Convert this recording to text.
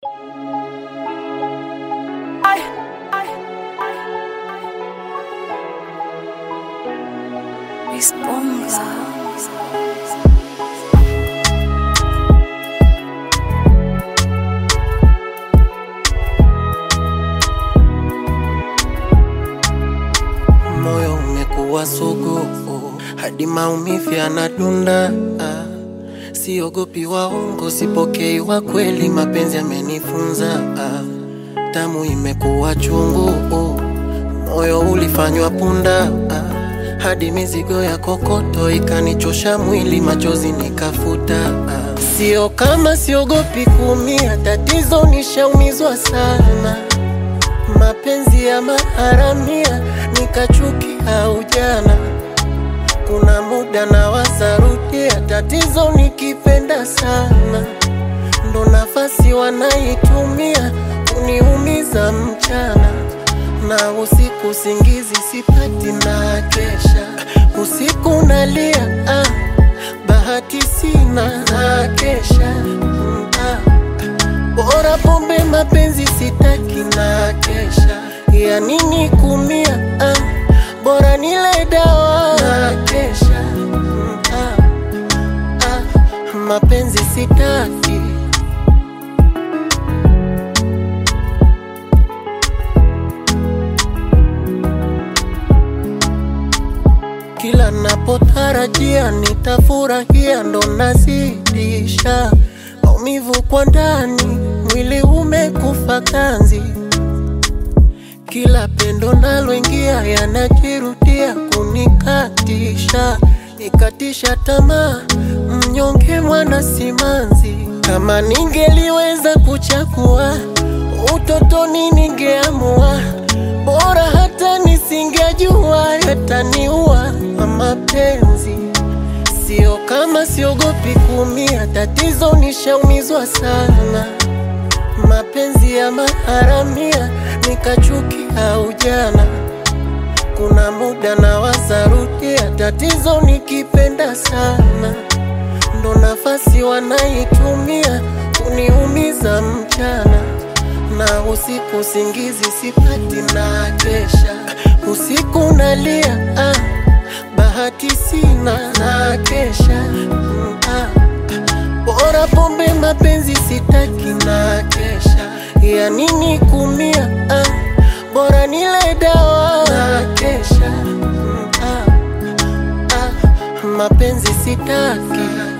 Disponga. moyo umekuwa sugu hadi maumivu yanadunda. Ah, Siogopi waongo, sipokei wa kweli, mapenzi yamenifunza. Ah, Damu imekuwa chungu, moyo ulifanywa punda. Ah, Hadi mizigo ya kokoto ikanichosha mwili, machozi nikafuta. Ah, Sio kama siogopi kuumia, tatizo nishaumizwa sana mapenzi ya maharamia nikachukia ujana. Kuna muda na wasarudia, tatizo nikipenda sana, ndo nafasi wanaitumia kuniumiza mchana na usiku, singizi sipati na kesha usiku nalia, ah, bahati sina na kesha mm, ah. Bora pombe mapenzi sitaki na kesha ya nini kumia ah, bora nile dawa na kesha mm, ah, ah, mapenzi sitaki kila napotarajia nitafurahia ndo nazidisha maumivu kwa ndani, mwili umekufa kanzi. Kila pendo naloingia yanajirudia kunikatisha, nikatisha tamaa, mnyonge mwana simanzi. Kama ningeliweza kuchagua utotoni, ningeamua bora hata nisingejua yataniua mapenzi Sio kama siogopi kuumia, tatizo nishaumizwa sana. Mapenzi ya maharamia nikachukia ujana. Kuna muda na wasarudia, tatizo nikipenda sana, ndo nafasi wanaitumia kuniumiza mchana na usiku, singizi sipati na kesha usiku nalia ah bahati sina na kesha mm, ah, bora pombe mapenzi sitaki na kesha ya nini kumia ah, bora nile dawa na kesha mm, ah, ah, mapenzi sitaki